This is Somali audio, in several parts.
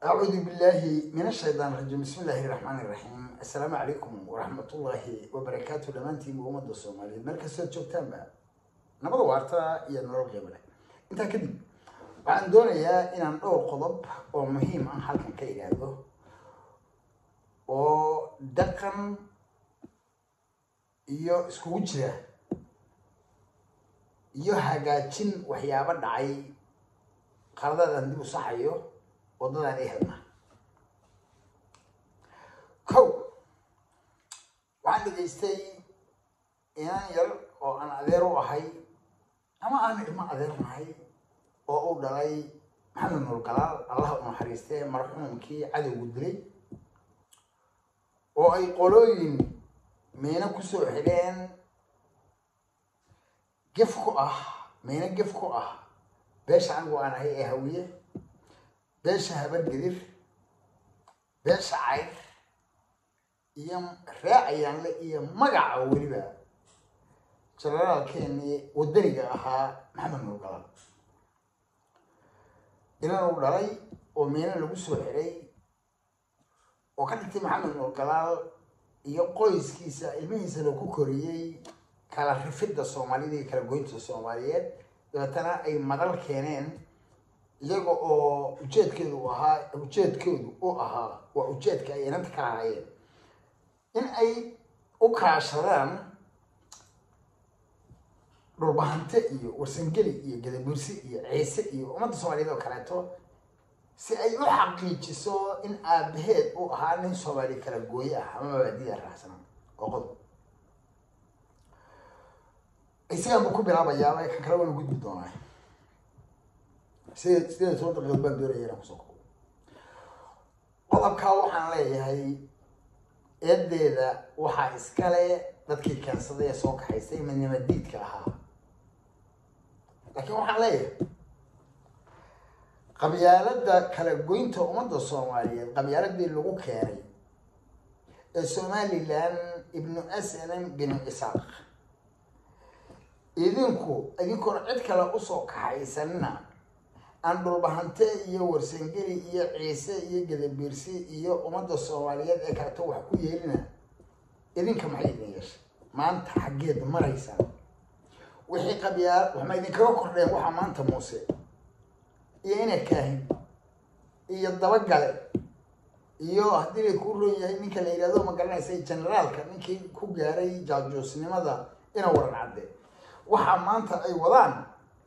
أعوذ بالله من الشيطان الرجيم بسم الله الرحمن الرحيم السلام عليكم ورحمة الله وبركاته دمانتين ومدى الصومالية ملك السيد جوبتان بقى نبض وارتا يا نور قيبلة انت كدب waxaan doonayaa inaan dhowr qodob oo muhiim ah halkan ka ihaahdo oo dhaqan iyo iskugu jira iyo hagaajin waxyaabo dhacay qaladadaan dib u saxayo wadadaan ay hadna kow waxaan dhegaystay inaan yar oo aan adeer u ahay ama aan ilmo adeer nahay oo uu dhalay maxamed nuur galaal allaha u naxariistee marxuumkii cadowgu dilay oo ay qolooyin miino kusoo xidheen gef ku ah miino gef ku ah beesha anigu aan ahay ee hawiye beesha habargedir beesha cayr iyo raacayaanle iyo magaca weliba jenaraalkeenii wadaniga ahaa maxamed nuur galaal inan uu dhalay oo miino lagu soo xiray oo ka dhigtay maxamed nuur galaal iyo qoyskiisa ilmihiisa lagu koriyey kala rifidda soomaalida iyo kala goynta soomaaliyeed dabeetana ay madal keeneen iyaga oo ujeedkeedu u ahaa ujeedkoodu u ahaa waa ujeedka ay inanta ka ahaayeen in ay u kaashadaan dhulbahante iyo warsangeli iyo gadabursi iyo ciise iyo ummadda soomaaliyeed oo kaleeto si ay u xaqiijiso in aabaheed uu ahaa nin soomaali kala gooye ah ama mabaadiya raacsan oo qodob isagaan buu ku bilaabayaaba kan kale waanu gudbi doonaa sideed sideed iyo toban daqiiqad baan doonaya inaan kusoo kobo qodobkaa waxaan leeyahay eedeeda waxaa iskale dadkii keensaday ee soo kaxaysay midnimo diidka ahaa laakiin waxaan leeyahay qabyaalada kala goynta ummadda soomaaliyeed qabyaaladii lagu keenay ee somalilan ibnu aslam binu isaaq idinku idinkoon cid kale usoo kaxaysanina aan dhulbahante iyo warsangeli iyo ciise iyo gadabiirsi iyo ummadda soomaaliyeed ee kaleto wax ku yeelina idinka maxay idin yeeshay maanta xaggeed maraysaan wixii qabyaa waxma idinkaga kordheen waxaa maanta muuse iyo ina kaahin iyo dabagale iyo haddii lay kuu roon yahay ninka la yidhahdo ma garanaysay generaalka ninkii ku gaaray jaajoosnimada ina waran cadde waxaa maanta ay wadaan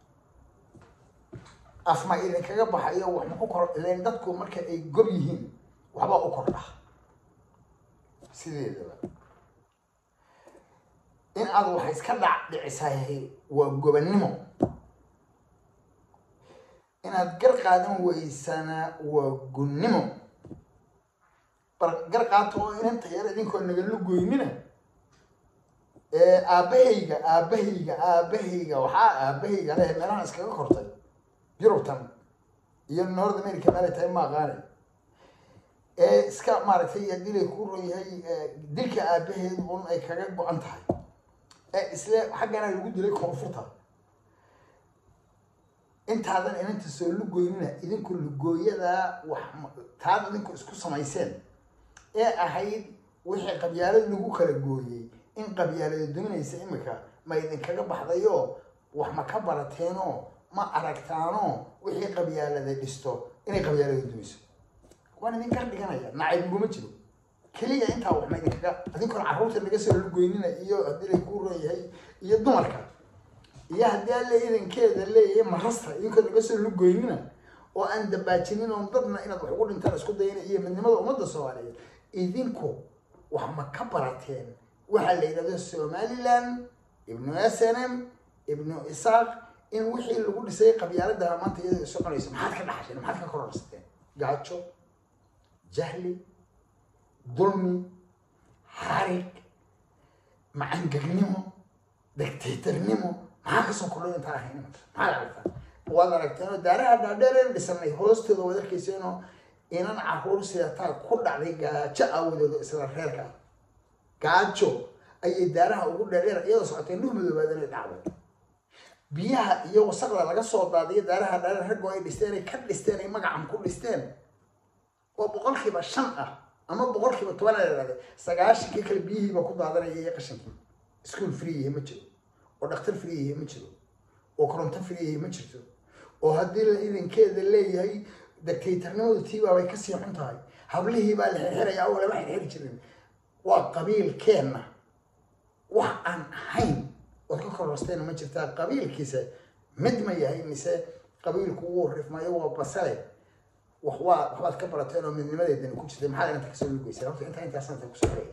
afma idinkaga baxayo wax ma ku kor ileen dadku marka ay gob yihiin waxbaa u kordha sideedaba in aad wax iska dhac dhicisahay waa gobannimo inaad gar qaadan weysana waa gunnimo bar gar qaato oo inanta yar idinkoo nagala goynina aabahayga aabahayga aabahayga waxaa aabahayga leh meelahan iskaga kortay yurubtan iyo north america meelay tahay ma aqaane ee iska maaragtay haddii lay kuu ron yahay dilka aabaheed un ay kaga go-an tahay ee isle xaggana lagu dilay koonfurta intaadan inanta soo lugoynina idinku lugooyadaa wax taad idinku isku samayseen ee ahayd wixii qabyaalad lagu kala gooyey in qabyaalada duminaysa imika ma idinkaga baxdayo wax ma ka barateenoo ma aragtaano wixii qabyaalada dhisto inay qabyaalada dumiso waan idin kar dhiganaya nacaybiguma jiro keliya intaa wax ma idinkaga adinkoon carruurta naga soo lugoynina iyo haddii lay kuu ron yahay iyo dumarka iyo haddii alle idankeeda leeyahay marasta idinkoo naga soo lugoynina oo aan dabaajinin oon dadna inaad wax ugu dhintaan isku dayina iyo midnimada ummadda soomaaliyeed idinku wax ma ka barateen waxaa la yidhahdo somaliland ibnu snm ibnu isaaq in wixii lagu dhisay qabyaaladaha maanta iyadoo soconayso maxaad ka dhaxasheen maxaad ka kororsateen gaajo jahli dulmi xarig macangegnimo dictatornimo maxaa kasoo kordhay intaan ahayn maxaad aragtaan waad aragteenoo daaraha dhaadheereen dhisanay hoostooda waad arkayseenoo inan caruur sidataa ku dhacday gaajo aawadooda isla reerka ah gaajo ayay daaraha ugu dheerdheer iyadoo socotay nuh madoobaadana dhacday biyaha iyo wasaqda laga soo daadiyo daaraha dhaadheer raggoo ay dhisteen ay ka dhisteen ay magacan ku dhisteen oo boqolkiiba shan ah ama boqolkiiba toban a idhahda sagaashankii kale biyihiiba ku daadanaya iyo qashankii ischool freeyahi ma jiro oo dhakhtar freeyahi ma jiro oo koronto freeyahi ma jirto oo haddii la idankeeda leeyahay dictatornimadu tiibaa bay kasii xun tahay hablihii baa la xirxiraya oo lama xirxiri jirin waa qabiilkeenna wax aan ahayn ood ka kororsteena ma jirtaa qabiilkiisa mid ma yahay mise qabiilku wuu rifmayo waa basale wax waa waxbaad ka barateen oo midnimadeedani ku jirtay maxaad inta kasoo lugeysay horta intaa intaas inta kusoo xiraya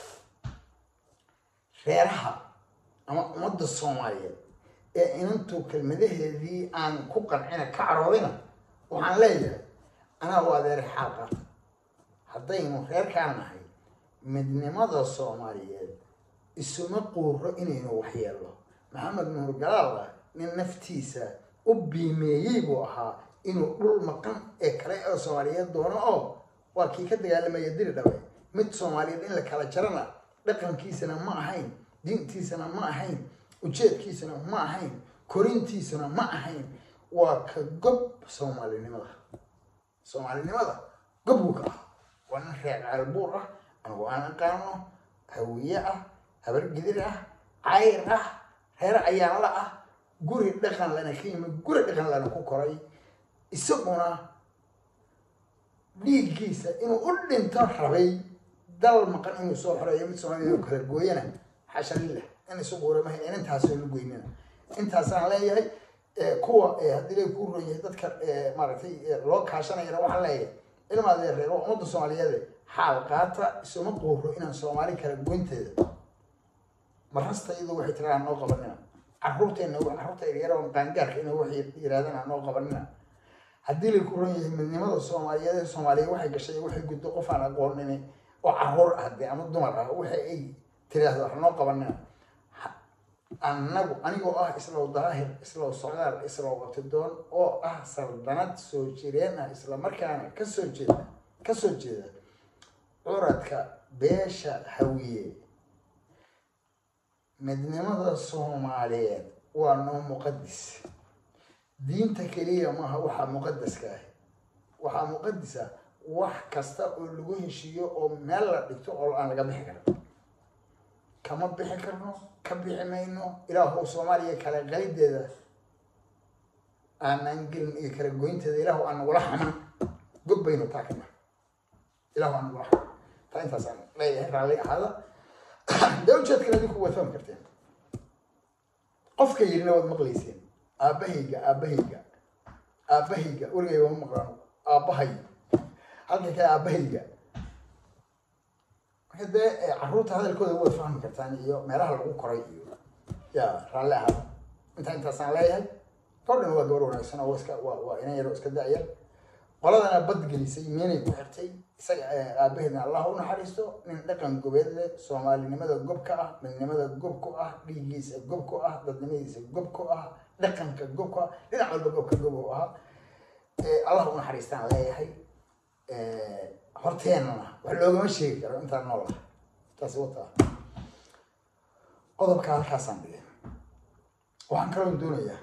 reeraha ama ummadda soomaaliyeed ee inantu kelmadaheedii aan ku qancina ka caroodina waxaan leeyahay anaa u adeeray xaal qaata haddaynu reerkaan nahay midnimada soomaaliyeed isuma quuro inaynu waxyeelno maxamed nuur galaala nin naftiisa u biimeeyey buu ahaa inuu dhul maqan ee kale oo soomaaliyeed doono oo waa kii ka dagaalamaya diri dhabe mid soomaaliyeed in la kala jarana dhaqankiisana ma ahayn diintiisana ma ahayn ujeedkiisana ma ahayn korintiisana ma ahayn waa ka gob soomaalinimada soomaalinimada gob buu ka ah waa nin reer caalbuur ah anigu aan aqaano hawiye ah habar gidir ah cayr ah reer ayaanla ah guri dhaqan lana ka yimid guri dhaqan lana ku koray isaguna dhiiggiisa inuu u dhinto rabay dal maqan inuu soo xoreeyo mid soomaalida inuu kala gooyana xasha lillah in isu guuramahayn in intaasoo la goynina intaasaan leeyahay kuwa haddii lay kuu ron yahay dadka maaragtay loo kaashanayana waxaan leeyahay ilmaadee reer waa ummadda soomaaliyeed xaal qaata isuma quuro inaan soomaali kala goynteeda marasta iyadu waxay tiraa noo qabanina caruurteena caruurta yaryar qaangaarka ina waxay yirahdaan noo qabanina haddii lay ku ron yahay midnimada soomaaliyeed soomaaliya waxay gashay waxay guddo qof aan aqoonini oo caruur ah dee ama dumar ah waxa ay tiraahdo wax noo qabanina annagu anigoo ah islow daahir islow socdaal islow watidoon oo ah saldanad soo jireen ah isla markaana kasoo jeeda kasoo jeeda curadka beesha hawiye midnimada soomaaliyeed waa noo muqadis diinta keliya maaha waxaa muqadaska ah waxaa muqadisa wax kasta oo lagu heshiiyo oo meel la dhigto oo aan laga bixi karin kama bixi karno ka bixi mayno ilaahu soomaaliya kala qalideeda aanaan gelin iyo kala goynteeda ilaahu aan nagula xaman god baynu taa kana ilaahu aan nagula xaman taa intaasaan leeyahay raalli ahaada dee ujeedkan adinku waad fahmi karteen qofka yirina waad maqlayseen aabbahayga aabbahayga aabbahayga weligay wama maqlaano aabbahay halka kale aabbahayga marka dee caruurta hadalkooda waad fahmi kartaan iyo meelaha lagu koray iyo ya raalli ahaada intaa intaasaan leeyahay gabadhan waa gabar wanaagsan oo iska waa waa inan yaro iska da-yar qoladana badgelisay meenay ku xirtay isaga aabaheedna allah u naxariisto nin dhaqan gobeed leh soomaalinimada gob ka ah midnimada gob ku ah dhiiggiisa gob ku ah dadnimadiisa gob ku ah dhaqanka gob ku ah dhinac walba gobka gob u ahaa allah u naxariistaan leeyahay horteenana wax loogama sheegi karo intaan nool ah taasi wata qodobka halkaasaan dhigay waxaan kaloo doonayaa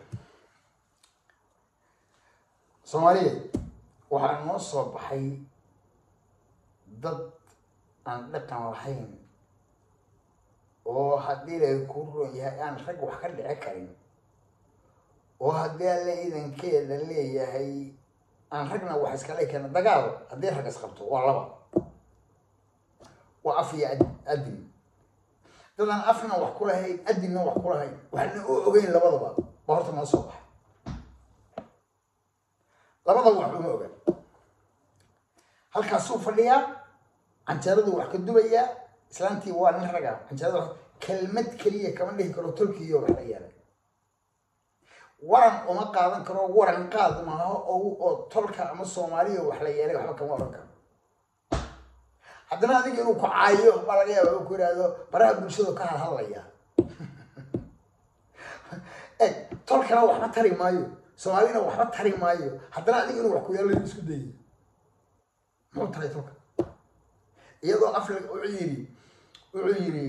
soomaaliyeed waxaa noo soo baxay dad aan dhaqan lahayn oo haddii lay ku ron yahay aan rag wax ka dhici karin oo haddii alle idankeeda leeyahay aan ragna wax iskala keena dagaal haddii rag isqabto waa laba waa af iyo adin dadaan afna wax ku lahayn adinna wax ku lahayn waxna u ogeyn labadaba ba horta noo soo baxay labadaba wax uma ogaan halkaasuu fadhiyaa canjeeradu wax ka dubayaa islaantii waa nin raga canjeerada kelmad keliya kama dhihi karo tolkiiyo wax la yeelay waran uma qaadan karo waran qaad maaha oo oo tolka ama soomaaliya wax la yeelay waxba kama oran karo haddana adiga inuu ku caayo baa laga yaaba ku yidhaahdo baraha bulshadu ka hadhadlaya eg tolkana waxba tari maayo soomaalina waxba tari maayo haddana adiga inuu wax ku yeelo isku dayay muxuu taray tolka iyadoo afla wuxuu yidhi wuxuu yidhi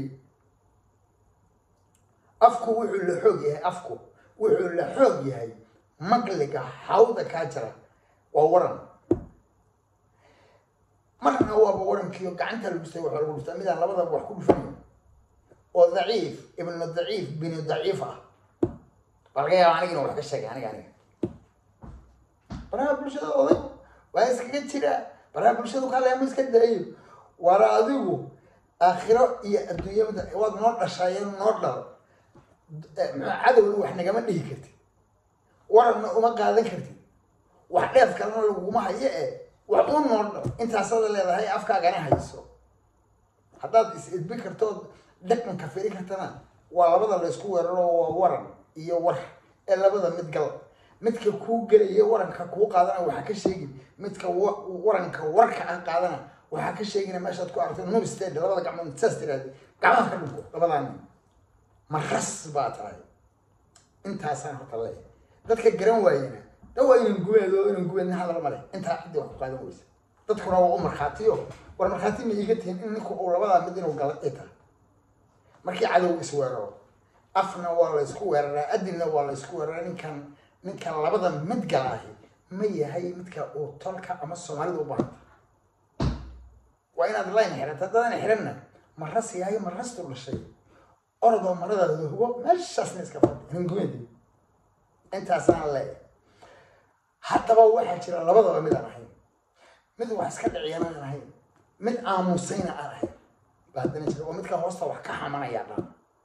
afku wuxuu la xoog yahay afku wuxuu la xoog yahay maqliga hawda kaa jira waa waran marna waaba warankiio gacanta lagu stay waxa lagu dhuftaa midaan labadaba wax ku dhufanayo oo daciif ibnu daciif binu daciif ah baa laga yaaba aniga inu wax ka sheegay aniga aniga baraha bulshada oday waa iskaga jira baraha bulshadu ka leema iska daayo waana adigu aakhiro iyo adduunya mid waad noo dhashaayen noo dhal cadowna wax nagama dhihi kartid waranna uma qaadan kartid wax dheef kalena laguma hayo e wax u noo dhal intaasada leedahay afkaagana hayso haddaad is idbi kartood dhaqanka firi kartana waa labada la isku weeraro waa waran iyo war ee labada mid gal midka kuu gelaya waranka kuu qaadana waxaa ka sheegin midka waranka warka ah qaadana waxaa ka sheegina meeshaad ku aragto nubsteed labada gacmood saas tiraahday gacmaha ka dhunko labadaa nin maras baa tahay intaasaan horta leeyahay dadka garan waayena da waa inan gubeedo inan gubeedna hadal male intaa ciddii wax ku qaadan weysa dadkuna waa u markhaatiyo war markhaati ma iiga tihin in ninku uu labadaa mid inuu gala ay tahay markii cadow isweeraro afna waa la isku weeraraa adinna waa la isku weeraraa ninkan ninkan labada mid galaahi ma yahay midka uu tolka ama soomaalida u baahanta waa inaad layn xirata haddaadan xiranna maras yahay marastu dhashay orodoo maradaada hugo meeshaasna iska fadhi hingumeedi intaasaan leeyahay haddaba waxaa jira labadaba mid aan ahayn mid wax iska dhiciyana aan ahayn mid aamusayna aan ahayn baa haddana jira oo midka hoosta wax ka xamanaya dhan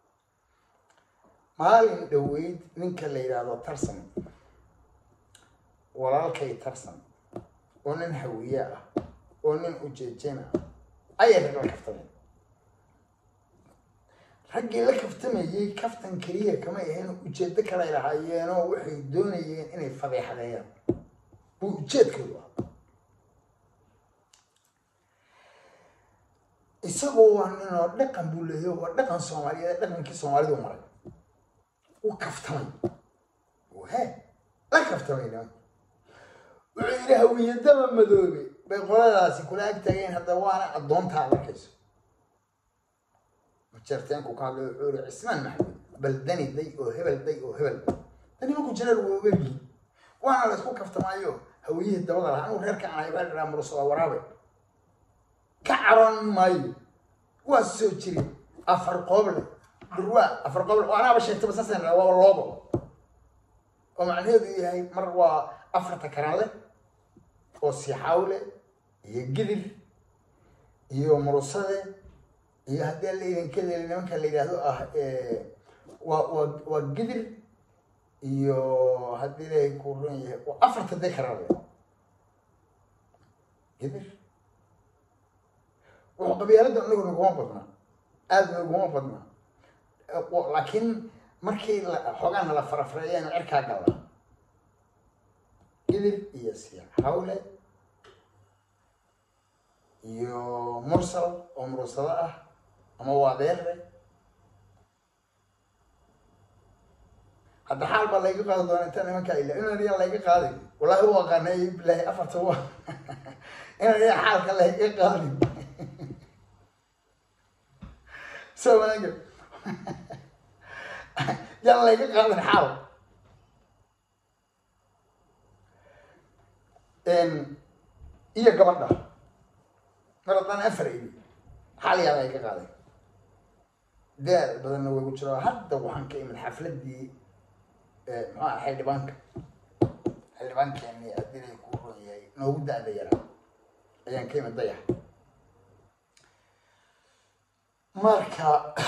maalin dhaweyd ninka la yidhaahdo tarsan walaalkay tarsan oo nin hawiye ah oo nin ujeejena ayay rag la kaftameen raggii la kaftamayey kaftan keliya kama ahayn ujeedo kale ay lahaayeenoo waxay doonayeen inay fadeexadeeyaan buu ujeedkoodu ah isagoo waa ninoo dhaqan buu leeyahy waa dhaqan soomaaliyeed dhaqankii soomaalidu maray u kaftamay he la kaftamayna wuxuu yidhi hawiyadaba madoobe bay qoladaasi kula ag tageen hadda waana addoontaa arkayso majeerteenku ka hadlay wuxuu yihi cismaan maxamed bal dani day oo hebel day oo hebel dani maku jiraal waa ogelyihin waana la isku kaftamaayo hawiyihii dabada lahaa anuu reerka anahay baa dhiraa murusada waraabe ka caroon maayo waa soo jirin afar qooble durwaa afar qooble oo anaaba sheegtaba saasaan waa loobo oo macnaheedu yahay mar waa afarta karaale oo sixawle iyo gidir iyo murusade iyo haddii la idinka leeli nimanka la yidhaahdo ah waa waa waa gidir iyo haddii ilaahay ku run yahay waa afarta dee karaale gidir wuxuu qabyaalada anagu naguma badnaa aada naguma badnaa laakiin markii xoogaana la farafreeyeen cirkaa gala gidir iyo siixawle iyo mursal oo mursado ah ama waa deere hadda xaal baa layga qaadi doona inta nimankaa ila inaniyaa layga qaadin wallahi u aqaanay bilaahi afarta wa inaniyaa xaalka layga qaadin so maaga yaan layga qaadin xaal iyo gabadha mar haddaan afar ili xaal yaa layga qaaday daal badanna way ku jiro hadda waxaan ka imid xafladii muxuu aha xildhibaanka xildhibaankeeni adinay ku ron yahay noogu da-da yaraa ayaan ka imid dayax marka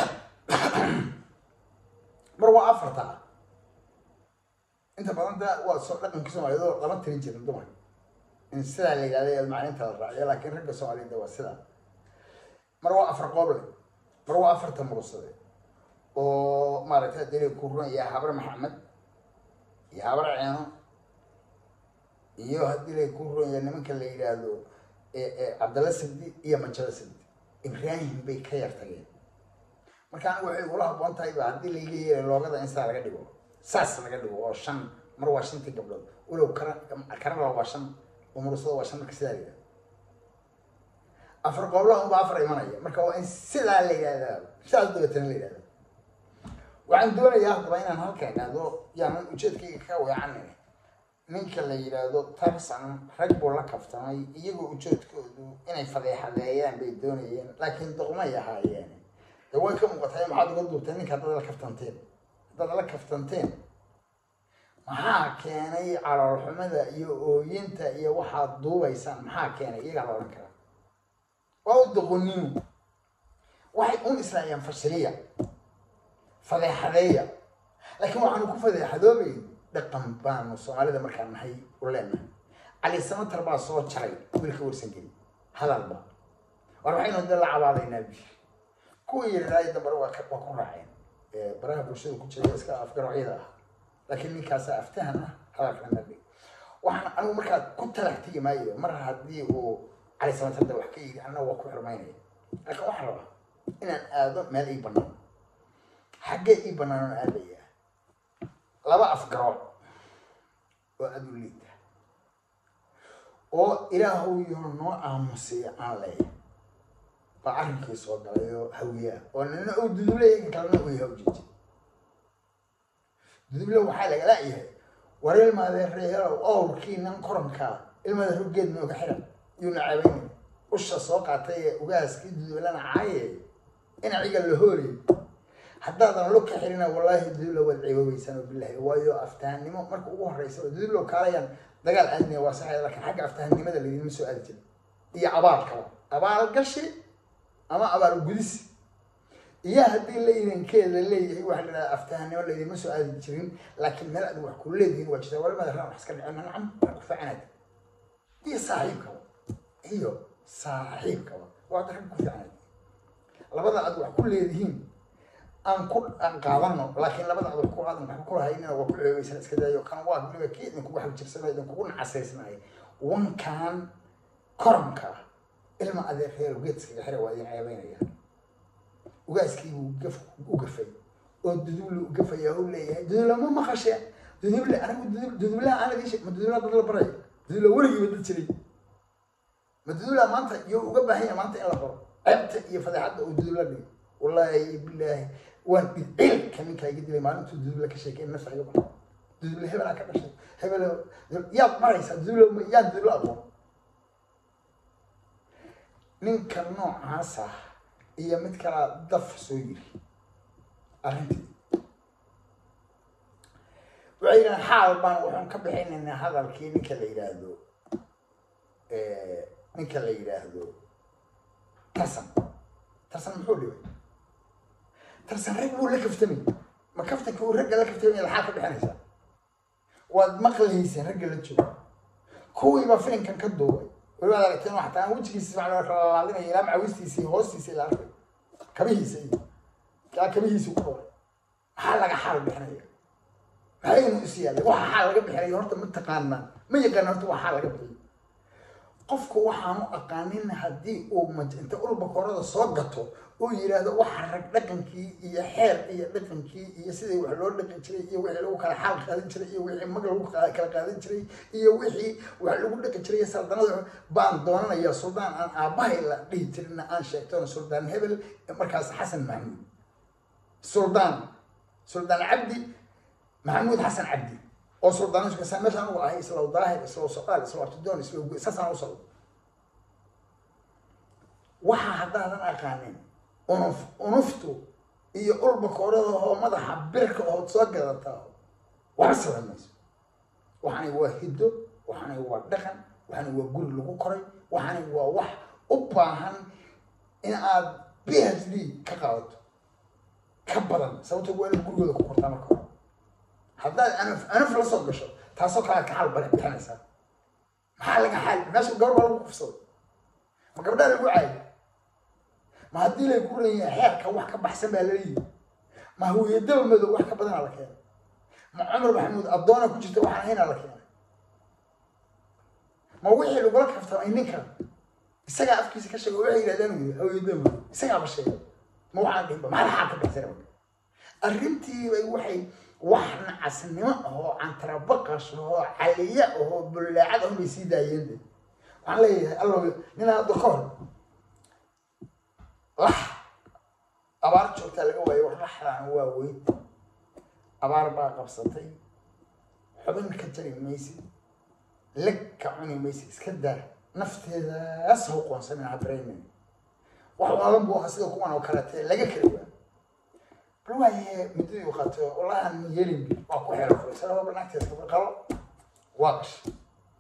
mar waa afarta inta badan da waa soo dhaqanka soomaaliyed oo lama tirin jirin dumar in sidaa la yidhahda maclinta la raaciyo laakiin ragga soomaaliyed waa sidaa mar waa afar qooble mar waa afarta mursade oo maaragtay adinay ku ron yahay habar maxamed iyo habar ceeno iyo haddii lay ku ron yahay nimanka la yidhaahdo cabdalla sabdi iyo manjada sabdi ibraahim bay ka yar tageen marka anigu waxay ugula haboon tahay ba haddii layga yeelay loogada in saa laga dhigo saas laga dhigo oo shan mar waa shantii gabdhood walow kara karala waa shan oo murusada waa shan marka sidaa la yidhahdo afar qooblaha unba afar imanaya marka waa in sidaa la yidhahdaa sidaas dabeetana la yidhahda waxaan doonayaa haddaba inaan halkan idhaahdo yaanan ujeedkayga ka weecanin ninka la yidhaahdo tarsan rag buu la kaftamay iyagoo ujoodkoodu inay fadeexadeeyaan bay doonayeen laakiin doqmay ahaayeen de way ka muuqatay maxaad uga duubteen ninka haddaad la kaftanteen haddaad la kaftanteen maxaa keenay caloolxumada iyo ooyinta iyo waxaad duubaysaan maxaa keenay iyagaa la odhan karaa waa u doqonimo waxay un islaayaan fashiliya fadeexadeeya laakiin waxaanu ku fadeexadoobayn dhaqan baanu soomaalida markaan nahay u leenahay cali samatar baa soo jaray wiilka warsan geli hadalba war waxaynu de la cabaadaynaa bishir kuwii yidhaahay dambare waa waa ku raaceen baraha bulshada ku jira iska afgarocyada ah laakiin ninkaasa aftahan ah hadalkana nadhig waxaan anigu markaa ku talax tegi maayo mar haddii uu cali samatarda wax ka yidhi anna waa ku xirmaynaya laakiin waxaan rabaa inaan aado meel ii banaan xaggee ii banaan oo aadaya laba afgarooc oo aada u liita oo ilaahu yo noo aamusiya aan leeya baa arrinkii soo galay oo hawiyaa oo nina uu duduleeya kalena uu yahay ujeeji duduble waxaa lagala yahay war ilmaadeereelow owrkiinan korankaa ilmaada ruggeed nooga xiran yuuna cabaynay usha soo qaatay ee ugaaskii dudublana caaye inaciga la hoolay haddaadan lo ka xirina wallaahi dudulo waad ciiboobeysaan oo bilahi waayo aftahanimo marka ugu horeysa dudulo kaalayaan dagaal aadnaya waa saxaya laakiin xagga aftahanimada laydinma soo aadi jirin iyo abaalkaba abaal gashi ama abaal gudisi iyo haddii laydankeeda leeyahay waxa la dhahaa aftahanimo laydinma soo aadi jirin laakiin meel aad wax ku leedihiin waa jirta walimada raa wax iska dhicin nacam wax ku fiicanaad iyo saaxiibkaba iyo saaxiibkaba waa rag ku fiicanaad labada aad wax ku leedihiin aan ku aan qaadano laakiin labada adag ku aadan waxba ku lahaynina waa ku ceebeysan iska daayo kan waa weliba kii idinkugu xagjirsanay idinkugu nacasaysnay wankan koranka ilma adeerreer geedskaga xira waa idin ceebeynaya ugaaskiibuu gaf u gafay oo duduble u gafaya u leeyahay duduble ma maqasheen duduble anigu dudub dudublaha aan idin sheeg ma dudublaha dad la baray duduble weligiiba dad jiray ma dudublaha maanta iyo uga baahan yahay maanta in la baro ceebta iyo fadeexadda uu dudubla dhigo wallaahi bilaahi waan dhidciilka ninkaa iga dilay maalintuu duduble ka sheekay nafsa iga bara duduble hebelaa ka dhashay hebel yaad maraysaa duduble yaa duduble aqoon ninka noocaas ah iyo mid kalaa daf soo yiri arrintii waxay yidhahan xaal baan waxaan ka bixinaynaa hadalkii ninka la yidhaahdo ninka la yidhaahdo tarsan tarsan muxuu dhibay tarsan rag buu la kaftamay ma kaftanka uu ragga la kaftamay laxaa ka bixinaysaa waad maqlayseen ragga la joogo kuwiibaa filinkan ka duubay walibaad aragteen xataa aan wejigiisi macnaa kala laadinaya ilaa macawistiisa iyo hoostiisa ila arkay kabihiisa iyo ilaa kabihiisa ku dhaway maxaa laga xaal bixinaya maxaynu is yaallay waxa xaal laga bixinayo horta ma taqaanaa ma yaqaan horta waa xaal laga bixiyo qofku waxaanu aqaanin haddii uu maj inta ulba korada soo gato uu yidhaahdo waxa rag dhaqankii iyo xeer iyo dhaqankii iyo sidii wax loo dhaqan jiray iyo wixii lagu kala xaal qaadan jiray iyo wixii mag lagu kala qaadan jiray iyo wixii wax lagu dhaqan jiray saldanada baan doonanaya suldaan aan aabbahay la dhihi jirinna aan sheegtona suldaan hebel markaas xasan maxamuud suldaan suldaan cabdi maxamuud xasan cabdi oo suldaanka meesha anugu ahay isla daahir isla soqaal isla abtidoon isla saasaan u socdo waxa haddaadan aqaanin unuf unuftu iyo ulba koorada oo madaxa birka ood soo gadataa waxba saban mayso waxani waa hiddo waxani waa dhaqan waxani waa guri lagu koray waxani waa wax u baahan in aad b h d ka qaadato ka badan sababto waa inaad gurigooda ku kortaa marka hore haddaad anaf anaf la soo gasho taasoo kale ka xaal bari bixinaysaa maxaa laga xaal meesha gabar baa lagu kufsaday ma gabdhaa lagu caayo ma haddii lay ku ran yahay xeerka wax ka baxsan baa laleeyihi ma hawiyadaba madow wax ka badanaa la keenay ma cumar maxamuud addoona ku jirta waxaan ahaynaa la keenay ma wixii lagula kaftamay ninkan isagaa afkiisa ka sheegay waxay yidhahdaan uu yidhi hawiyadaba madow isagaaba sheegay ma waxaan dhihinba maxaa xaal ka baxsan marka arrintiibay waxay wax nacasnimo ahoo cantarabaqash ahoo caliya ahoo bullaacad ahon bay sii daayeen de waxaan leeyahay allo ninaa hadda ka hor lax abaar joogtaa laga waayo wax laxdaan waa weyd abaar baa qabsatay xubin ka jari maysid leg ka cuni maysa iska daa nafteedaas ha u qoonsamin ha dareemin wax waadan buu ahaa sida kuwan oo kaleete laga kala waa bal waaye muddadii uu qaato wallahi aan yeelin waa ku xero furay sababa naagteeda kabal qalo waa gashay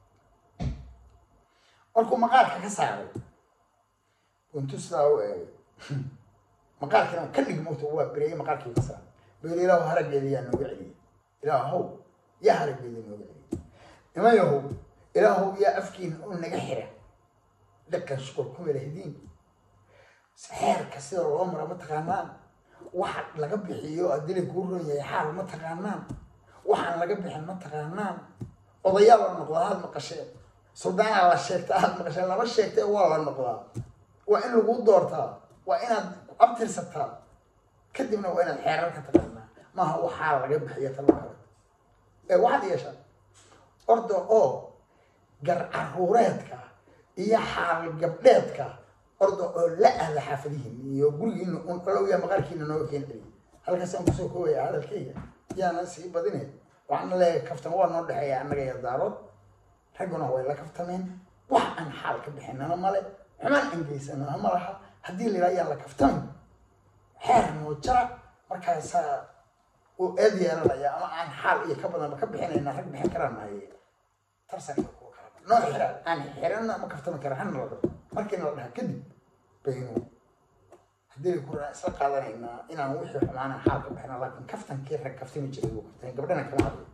markuu maqaarka ka saaray intuu sidaa u eegay maqaarkiina ka dhig mogta waa bereeyey maqaarkii ka saaray beel ilaahu haraggeeda yaa nooga celiyey ilaahow yaa haraggeeda nooga celiyey niman yahow ilaahow yaa afkiina u naga xira dhaqan shukur ku melahdiin xeerka sida loo mara ma taqaanaan waxa laga bixiyo adili kuu ron yahay xaal ma taqaanaan waxaan laga bixin ma taqaanaan odayaa la noqdaa aad maqasheen suldaanaa la sheegta aad maqasheen lama sheegtay waa la noqdaa waa in lagu doortaa waa inaad abtirsataa kadibna waa inaad xeerarka taqaanaa maaha waxaa laga bixiya talo kale ee waxaad yeeshaa orda oo gar caruureedka iyo xaal gabdheedka orda oo la aada xaafadihiin iyo gurigiina un olowya maqaarkiina nooga keen celiya halkaas aan kusoo koobaya hadalkayga yaana sii badine waxaana leeyahay kaftan waa noo dhexeeya annaga iyo daarood ragguna way la kaftameen wax aan xaal ka bixinana male xumaan aan geysanana ma laha haddii la yidhaha yaan la kaftamin xeer noo jara markaasaa uu eed yeelanaya ama aan xaal iyo ka badanba ka bixinayna rag bixin karanaye tarsanka kuwa kala noo xira aan xirana ma kaftami kara hana la dhaho markiina la dhaha kadib baynu haddii ku isla qaadanaynaa inaan wixii xumaana xaal ka bixina laakiin kaftankii rag kaftami jiray uu kaftay gabdhana kama hadlay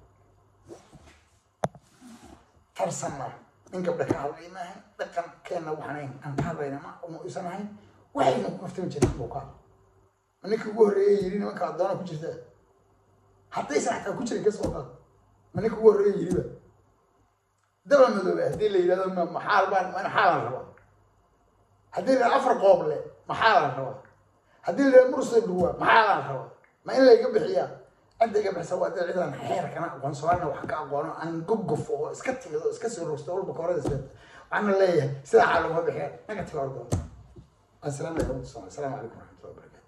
tarsanna in gabdha ka hadlay maaha dhaqankeenna waxaan aan ka hadlayna ma uma isan ahayn waxayna ku kaftami jiray buu ka ma ninka ugu horreeyay yiri nimanka addoona ku jirta haddaysan xataa ku jirin kasoo qaad ma ninka ugu horreeyay yiriba daba madoobe haddii la yidhahdo ma maxaal baan ma xaalan rabaa haddii la afar qoob le maxaalan rabaa haddii la yidhahdo mursa dhuwa maxaalan rabaa ma in layga bixiyaa cidda iga bixisa waa dad cidan xeerkana aqoon soomaalina wax ka aqoono aan gogof oo iska timid oo iska soo rogsto walba koorada isleed waxaana leeyahay sidaa xaal laguma bixiya naga taga ordoon assalaamu calaykum waraxmatullahi wabarakatu